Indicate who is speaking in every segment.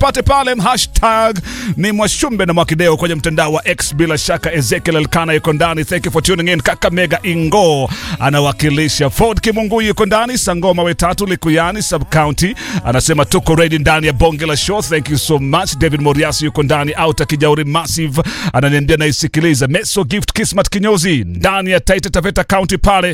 Speaker 1: nipate pale, hashtag ni Mwashumbe na Mwakideo kwenye mtandao wa X. Bila shaka Ezekiel Elkana yuko ndani, thank you for tuning in. Kakamega Ingo anawakilisha Ford Kimungu yuko ndani, Sangoma Wetatu Likuyani sub county anasema tuko ready ndani ya bonge la show, thank you so much. David Moriasi yuko ndani, Auta Kijauri Massive ananiambia naisikiliza. Meso Gift Kismat Kinyozi ndani ya Taita Taveta County pale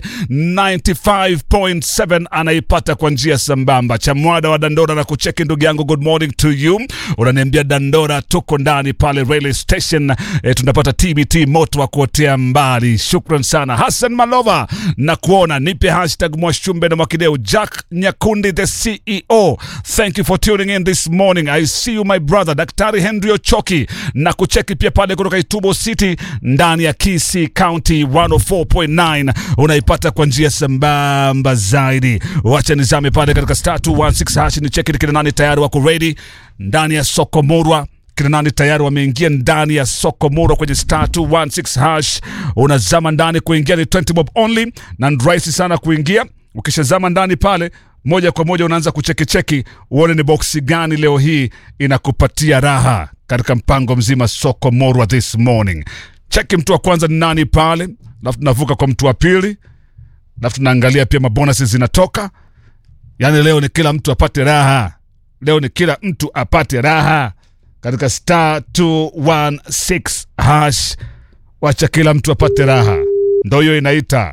Speaker 1: 95.7 anaipata kwa njia sambamba. Chamwada wa Dandora na kucheki ndugu yangu, good morning to you. Unaniambia Dandora tuko ndani pale railway station e, tunapata TBT moto wa kuotea mbali. Shukran sana Hassan Malova na kuona nipe hashtag Mwashumbe na Mwakideu. Jack Nyakundi the CEO, thank you for tuning in this morning. I see you my brother. Daktari Henry Ochoki na kucheki pia pale kutoka Itubo City ndani ya Kisii County 104.9 unaipata kwa njia sambamba zaidi. Wacha nizame pale katika star 216 hash ni cheki kina nani tayari wako ready ndani ya soko Murwa kina nani tayari wameingia ndani ya soko Murwa kwenye star 216 hash. Unazama ndani, kuingia ni 20 bob only na ni rahisi sana kuingia. Ukishazama ndani pale moja kwa moja unaanza kuchekicheki uone ni boksi gani leo hii inakupatia raha katika mpango mzima soko Murwa this morning. Cheki mtu wa kwanza ni nani pale, alafu tunavuka kwa mtu wa pili, alafu tunaangalia pia mabonasi zinatoka. Yaani leo ni kila mtu apate raha, leo ni kila mtu apate raha katika star 216 hash. Wacha kila mtu apate raha, ndo hiyo inaita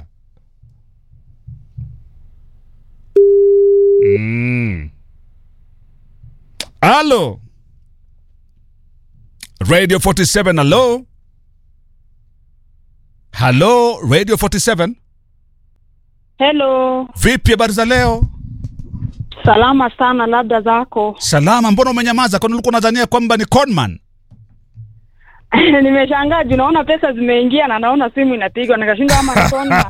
Speaker 1: mm. Halo Radio 47, halo halo Radio 47,
Speaker 2: Hello,
Speaker 1: vipi habari za leo?
Speaker 2: salama sana, labda zako.
Speaker 1: Salama, mbona umenyamaza? Kwani ulikuwa unadhania kwamba ni conman?
Speaker 2: Nimeshangaa juu naona pesa zimeingia na naona simu inapigwa, nikashinda ama ni phone.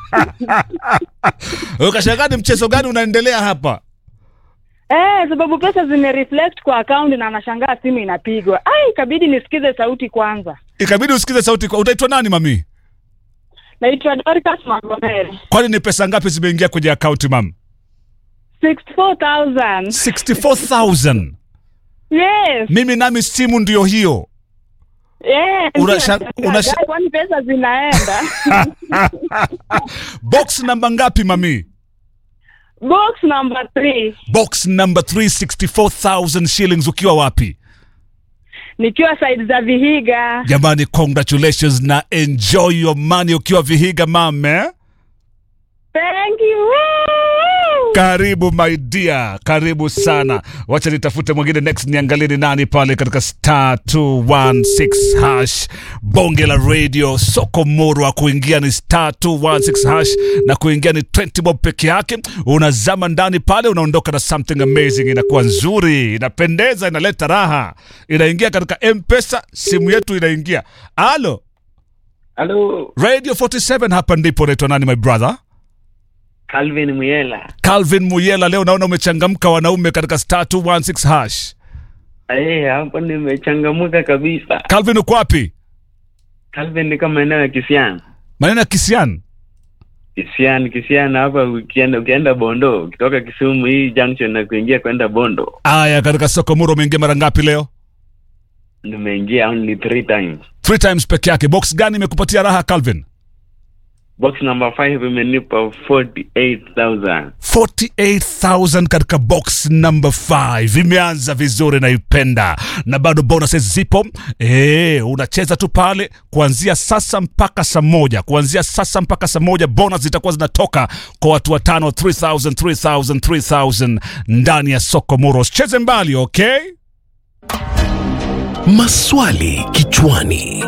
Speaker 1: Ukashangaa ni mchezo gani unaendelea hapa?
Speaker 2: Eh, sababu pesa zimereflect kwa account na nashangaa simu inapigwa. Ai, ikabidi nisikize sauti kwanza.
Speaker 1: Ikabidi usikize sauti. kwa- Utaitwa nani mami?
Speaker 2: Naitwa Dorcas Magomere.
Speaker 1: Kwani ni pesa ngapi zimeingia kwenye akaunti mam?
Speaker 2: 64,000.
Speaker 1: 64,000.
Speaker 2: Yes.
Speaker 1: Mimi nami simu ndio hiyo.
Speaker 2: Yes.
Speaker 1: Unasha-
Speaker 2: Nashangaa,
Speaker 1: unasha-
Speaker 2: kwani pesa zinaenda.
Speaker 1: Box namba ngapi mami?
Speaker 2: Box number 3.
Speaker 1: Box number 364,000 shillings ukiwa wapi?
Speaker 2: Nikiwa side za Vihiga.
Speaker 1: Jamani, congratulations na enjoy your money ukiwa Vihiga mame.
Speaker 2: Thank you. Woo!
Speaker 1: Karibu my dear, karibu sana. Wacha nitafute mwingine next, niangalie ni nani pale katika star 216 hash bonge la radio soko Murwa. Kuingia ni star 216 hash na kuingia ni 20 bob peke yake. Unazama ndani pale, unaondoka na something amazing, inakuwa nzuri, inapendeza, inaleta raha, inaingia katika mpesa, simu yetu inaingia. Alo,
Speaker 3: Halo,
Speaker 1: radio 47 hapa ndipo. Unaitwa nani my brother?
Speaker 3: Calvin Muyela.
Speaker 1: Calvin Muyela, leo naona umechangamka wanaume katika star 216 hash.
Speaker 3: Eh, hapo nimechangamuka kabisa.
Speaker 1: Calvin uko wapi?
Speaker 3: Calvin ni kama eneo ya Kisiani.
Speaker 1: Maneno ya Kisian.
Speaker 3: Kisiani, Kisiani hapa ukienda ukienda Bondo, ukitoka Kisumu hii junction na kuingia kwenda Bondo.
Speaker 1: Aya, katika soko Muro umeingia mara ngapi leo?
Speaker 3: Nimeingia only three times.
Speaker 1: Three times peke yake. Box gani imekupatia raha Calvin?
Speaker 3: Box number 5 imenipa 48,000.
Speaker 1: 48,000 katika box number 5 imeanza vizuri, naipenda na bado bonuses zipo. Eh, unacheza tu pale kuanzia sasa mpaka saa moja, kuanzia sasa mpaka saa moja bonus zitakuwa zinatoka kwa watu watano, 3000 3000 3000 ndani ya soko Muro. Usicheze mbali, okay?
Speaker 4: Maswali kichwani.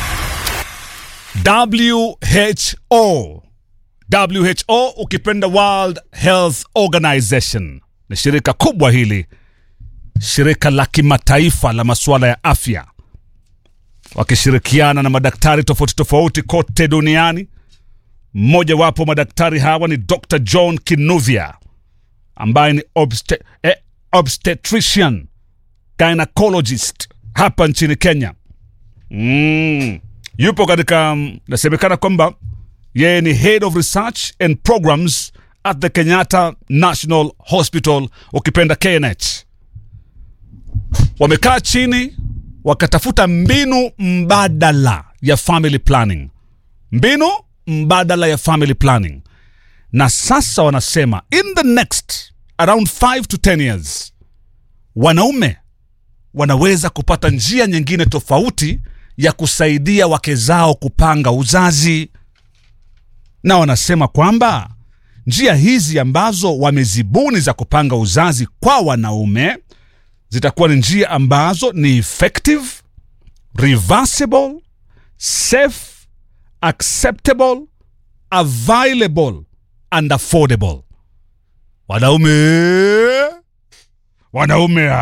Speaker 1: WHO WHO ukipenda World Health Organization ni shirika kubwa hili, shirika la kimataifa la masuala ya afya, wakishirikiana na madaktari tofauti tofauti kote duniani. Mmojawapo madaktari hawa ni Dr. John Kinuvia ambaye ni obstet eh, obstetrician gynecologist hapa nchini Kenya. Mm. Yupo katika mm, nasemekana kwamba yeye ni head of research and programs at the Kenyatta National Hospital, ukipenda KNH. wamekaa chini wakatafuta mbinu mbadala ya family planning mbinu mbadala ya family planning na sasa wanasema in the next around 5 to 10 years wanaume wanaweza kupata njia nyingine tofauti ya kusaidia wake zao kupanga uzazi na wanasema kwamba njia hizi ambazo wamezibuni za kupanga uzazi kwa wanaume zitakuwa ni njia ambazo ni effective reversible safe acceptable available and affordable wanaume wanaume